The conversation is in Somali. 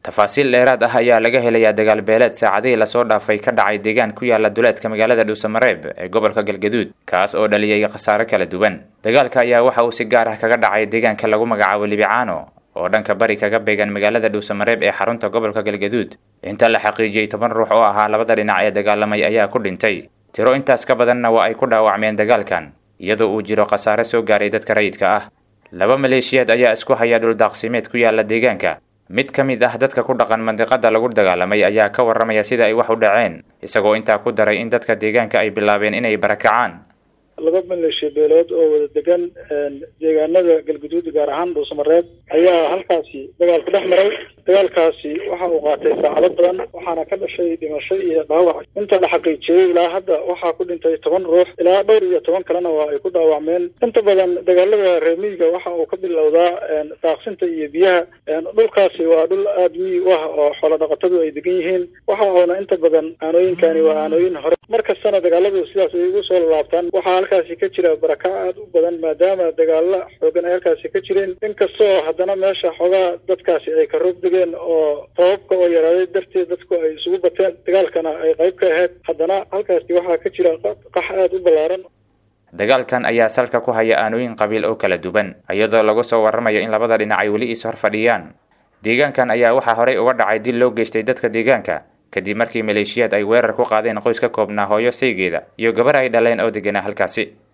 tafaasiil dheeraad ah ayaa laga helayaa dagaal beeleed saacadihii lasoo dhaafay ka dhacay deegaan ku yaala duleedka magaalada dhuusamareeb ee gobolka galgaduud kaas oo dhaliyay khasaare kala duwan dagaalka ayaa waxa uu si gaar ah kaga dhacay deegaanka lagu magacaabo libicaano oo dhanka bari kaga beegan magaalada dhuusamareeb ee xarunta gobolka galgaduud inta la xaqiijiyey toban ruux oo ahaa labada dhinac ee dagaalamay ayaa ku dhintay tiro intaas ka badanna waa ay ku dhaawacmeen dagaalkan iyadoo uu jiro khasaare soo gaaray dadka rayidka ah laba maleeshiyaad ayaa isku haya dhuldaaqsimeed ku yaala deegaanka mid ka mid ah dadka ku dhaqan mandiqada lagu dagaalamay ayaa ka warramaya sida ay wax u dhaceen isagoo intaa ku daray in dadka deegaanka ay bilaabeen inay barakacaan laba maleeshiya beelood oo wada degan deegaanada galguduud gaar ahaan dhuusamareeb ayaa halkaasi dagaal ku dhex maray dagaalkaasi waxa uu qaatay saacado badan waxaana ka dhashay dhimasho iyo dhaawac inta la xaqiijiyey ilaa hadda waxaa ku dhintay toban ruux ilaa dhowr iyo toban kalena waa ay ku dhaawacmeen inta badan dagaalada reemiyiga waxa uu ka bilowdaa daaqsinta iyo biyaha dhulkaasi waa dhul aada miyi u ah oo xoolo dhaqatadu ay degan yihiin waxa uuna inta badan aanooyinkani waa aanooyin hore mar kastana dagaaladu sidaas ay ugu soo laabtaan waxaa halkaasi ka jira baraka aada u badan maadaama dagaalo xoogan ay halkaasi ka jireen inkastoo haddana meesha xoogaa dadkaasi ay ka roog degeen oo sababka oo yaraaday darteed dadku ay isugu bateen dagaalkana ay qayb ka ahayd haddana halkaasi waxaa ka jira qax aada u ballaaran dagaalkan ayaa salka ku haya aanooyin qabiil oo kala duwan iyadoo lagu soo warramayo in labada dhinac ay weli is hor fadhiyaan deegaankan ayaa waxaa horey uga dhacay dil loo geystay dadka deegaanka kadib markii maleeshiyaad ay weerar ku qaadeen qoys ka koobnaa hooyo saygeeda iyo gabar ay dhaleen oo deganaa halkaasi